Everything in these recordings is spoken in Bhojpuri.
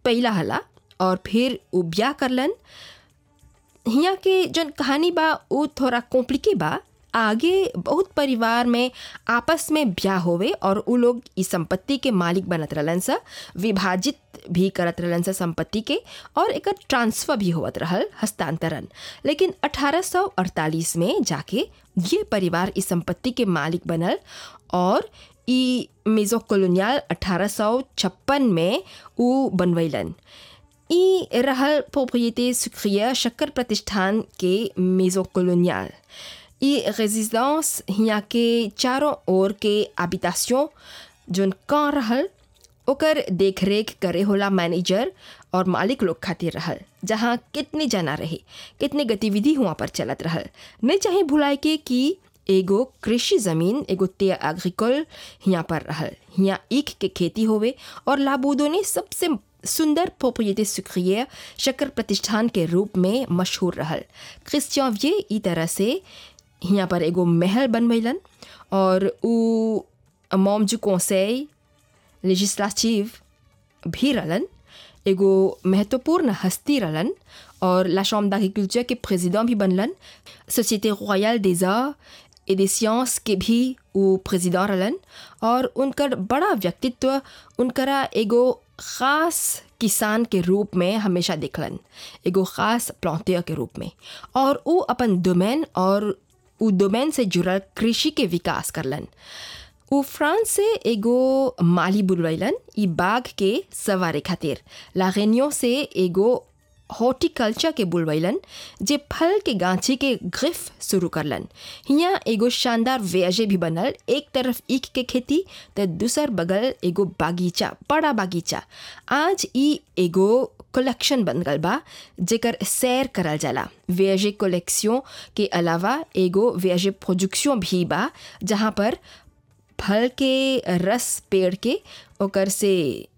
पहला हला और फिर उ ब्याह करलन हियाँ के जन कहानी बा उ थोड़ा कॉम्प्लिके बा आगे बहुत परिवार में आपस में ब्याह होवे और उ लोग इस संपत्ति के मालिक बनत रहलन सा विभाजित भी करत रहलन सा संपत्ति के और एकर ट्रांसफर भी होवत रहल हस्तांतरण लेकिन 1848 में जाके ये परिवार इस संपत्ति के मालिक बनल और ई मेजो कॉलोनियल 1856 में उ बनवैलन ई रहल प्रोप्रिएटे सुक्रिया शक्कर प्रतिष्ठान के मेजो कॉलोनियल ई रेजिडेंस हियाँ के चारों ओर के हैबिटेशन जोन कहाँ रहल ओकर देखरेख करे होला मैनेजर और मालिक लोग खातिर रहल जहाँ कितने जना रहे कितने गतिविधि हुआ पर चलत रहल नहीं चाहे भुलाए के कि एगो कृषि जमीन एगो ते एग्रीकल हियाँ पर रहल हियाँ ईख के खेती होवे और लाबूदो ने सबसे सुंदर प्रोप्रिएटे सुक्रियर शक्कर प्रतिष्ठान के रूप में मशहूर रहल क्रिस्टियन ई तरह से हियाँ पर एगो महल बनवैलन और उ मॉम जू conseil लेजिस्लेटिव भी रहलन एगो महत्वपूर्ण हस्ती रहलन और ला chambre d'agriculture के प्रेसिडेंट भी बनलन society royal des arts et des sciences के भी वो प्रेसिडेंट रहलन और उनकर बड़ा व्यक्तित्व उनकरा एगो ख़ास किसान के रूप में हमेशा देखलन एगो ख़ास प्लांटियर के रूप में और वो अपन डोमेन और उ डोमेन से जुड़ल कृषि के विकास करलन उ फ्रांस से एगो माली बुलवैलन ई बाघ के सवारी खातिर लारेनियो से एगो हॉर्टिकल्चर के बुलवैलन जे फल के गांची के ग्रिफ शुरू करलन हियाँ एगो शानदार वेजे भी बनल एक तरफ ईख के खेती तो दूसर बगल एगो बागीचा बड़ा बागीचा आज ई एगो कलेक्शन बन गल बा जेकर सैर करल जाला वेजे कलेक्शन के अलावा एगो वेजे प्रोडक्शन भी बा जहाँ पर फल के रस पेड़ के ओकर से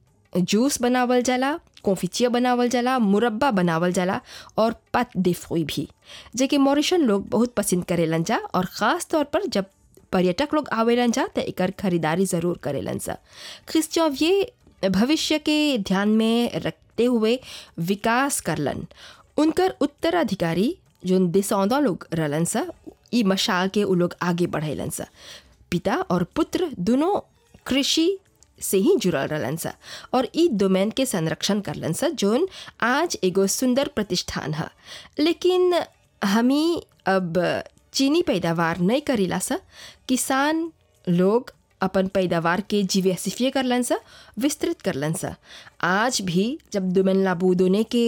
जूस बनावल जाला कॉफिचिया बनावल जाला मुरब्बा बनावल जाला और पत दिफोई भी जेके मॉरिशन लोग बहुत पसंद करेलन जा और ख़ास तौर पर जब पर्यटक लोग आवेलन जा तो एकर खरीदारी ज़रूर करेलन सा क्रिस्टियन ये भविष्य के ध्यान में रखते हुए विकास करलन उनकर उत्तराधिकारी जो दिसौंदा लोग रहलन सा ई मशाल के उ लोग आगे बढ़ेलन सा पिता और पुत्र दोनों कृषि से ही जुड़ल रहलन सा और ई डोमेन के संरक्षण करलन सा जोन आज एगो सुंदर प्रतिष्ठान है लेकिन हमी अब चीनी पैदावार नहीं करीला सा किसान लोग अपन पैदावार के जीवैसिफिए करलन सा विस्तृत करलन सा आज भी जब दुमन लाबूदोने के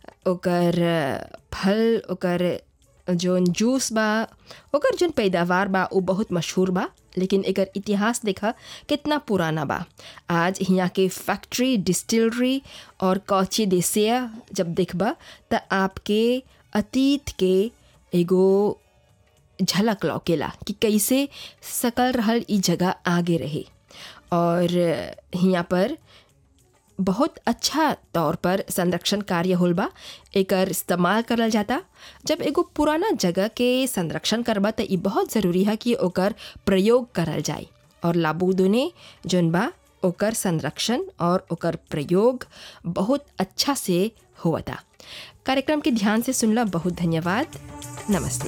ओकर फल ओकर जोन जूस बा ओकर जोन पैदावार बा वो बहुत मशहूर बा लेकिन एकर इतिहास देखा कितना पुराना बा आज यहाँ के फैक्ट्री डिस्टिलरी और कौची देसिया जब देखबा त आपके अतीत के एगो झलक लौकेला कि कैसे सकल रहल ई जगह आगे रहे और यहाँ पर बहुत अच्छा तौर पर संरक्षण कार्य होल बा एकर इस्तेमाल करल जाता जब एगो पुराना जगह के संरक्षण करबा त ई बहुत ज़रूरी है कि ओकर प्रयोग करल जाए और लाबूदोने जोन बा ओकर संरक्षण और ओकर प्रयोग बहुत अच्छा से होवता कार्यक्रम के ध्यान से सुनला बहुत धन्यवाद नमस्ते